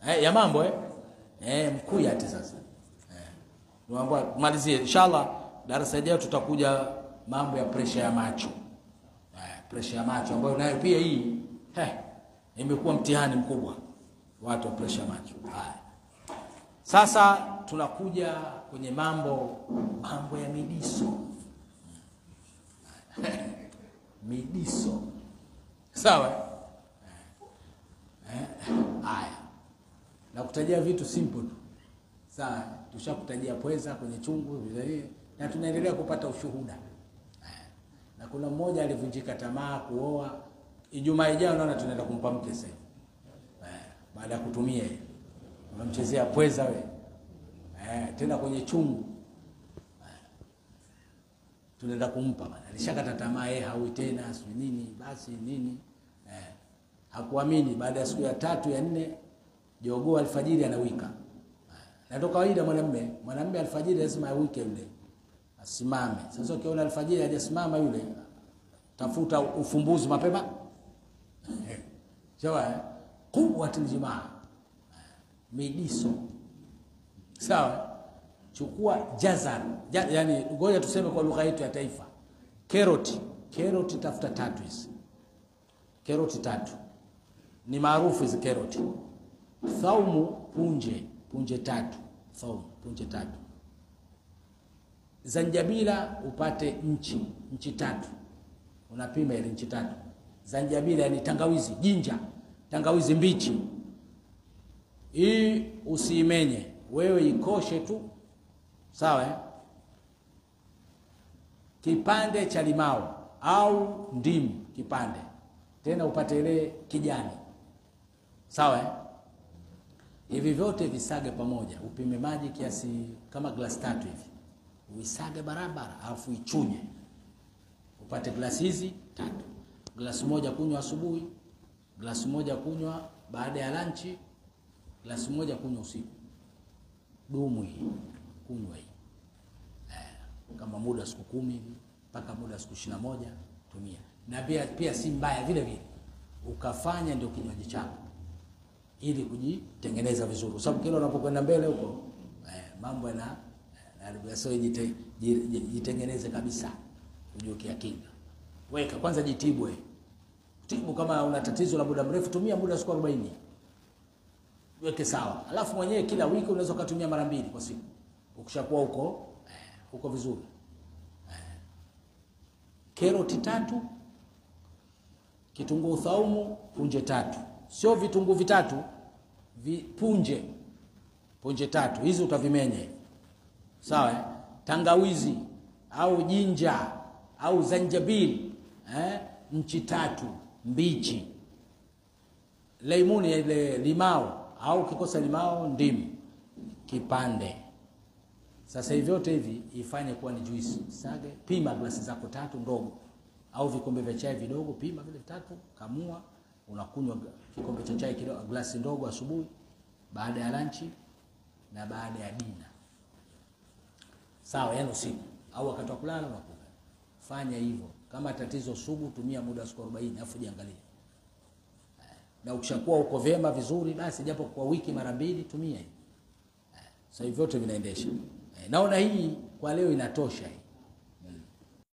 eh, ya mambo eh? Eh, mkuyati sasa eh. Niwaambia tumalizie inshallah, darasa lijao tutakuja mambo ya presha ya macho eh, presha ya macho ambayo nayo pia hii eh, imekuwa mtihani mkubwa watu wa presha ya macho. Haya, sasa tunakuja kwenye mambo mambo ya midiso midiso sawa eh? Haya, nakutajia vitu simple tu sawa. Tushakutajia pweza kwenye chungu vile, na tunaendelea kupata ushuhuda eh. Na kuna mmoja alivunjika tamaa kuoa. Ijumaa ijayo naona tunaenda kumpa mke sasa hivi eh, baada ya kutumia hiyo, unamchezea pweza we eh, tena kwenye chungu tunaenda kumpa bana, alishakata tamaa yeye, haui tena sijui nini, basi nini eh, hakuamini. Baada ya siku ya tatu ya nne, jogoo alfajiri anawika. Na ndo kawaida mwanamume, mwanamume alfajiri lazima awike yule, asimame. Sasa ukiona alfajiri hajasimama yule, tafuta ufumbuzi mapema sawa, eh? quwwatul jimaa, midiso sawa Chukua jazar ja, yani ngoja tuseme kwa lugha yetu ya taifa, keroti. Keroti tafuta tatu hizi, keroti tatu ni maarufu hizi keroti. Thaumu punje, punje tatu, thaumu punje tatu. Zanjabila upate nchi, nchi tatu, unapima ile nchi tatu. Zanjabila yani tangawizi, jinja, tangawizi mbichi. Hii usiimenye wewe, ikoshe tu Sawa eh? Kipande cha limao au ndimu kipande, tena upate ile kijani. Sawa eh? Hivi vyote visage pamoja, upime maji kiasi kama glasi tatu hivi, uisage barabara, alafu ichuje, upate glasi hizi tatu. Glasi moja kunywa asubuhi, glasi moja kunywa baada ya lanchi, glasi moja kunywa usiku. Dumu hii kunywa hii eh, kama muda siku kumi hivi mpaka muda siku ishirini na moja tumia, na pia pia si mbaya vile vile ukafanya ndio kinywaji chako, ili kujitengeneza vizuri, kwa sababu kila unapokwenda mbele huko eh, mambo yana na so jite, jitengeneze kabisa, ujue kinga. Weka kwanza, jitibu wewe, tibu. Kama una tatizo la muda mrefu, tumia muda siku 40 weke sawa, alafu mwenyewe kila wiki unaweza ukatumia mara mbili kwa siku ukishakuwa huko eh, huko vizuri eh. Keroti tatu, kitunguu thaumu punje tatu, sio vitunguu vitatu vi, punje punje tatu hizi utavimenye sawa eh? Tangawizi au jinja au zanjabili eh? nchi tatu mbichi, leimuni ile limao au kikosa limao, ndimu kipande sasa hivi vyote hivi ifanye kuwa ni juisi. Sage, pima glasi zako tatu ndogo, au vikombe vya chai vidogo, pima vile vitatu, kamua, unakunywa kikombe cha chai kidogo, glasi ndogo asubuhi, baada ya lanchi na baada ya dina, sawa, yani usiku au wakati wa kulala unakunywa. Fanya hivyo. Kama tatizo sugu, tumia muda wa siku 40 afu jiangalie, na ukishakuwa uko vyema vizuri, basi japo kwa wiki mara mbili tumia hii. Sasa hivi vyote vinaendesha. Naona hii kwa leo inatosha hii.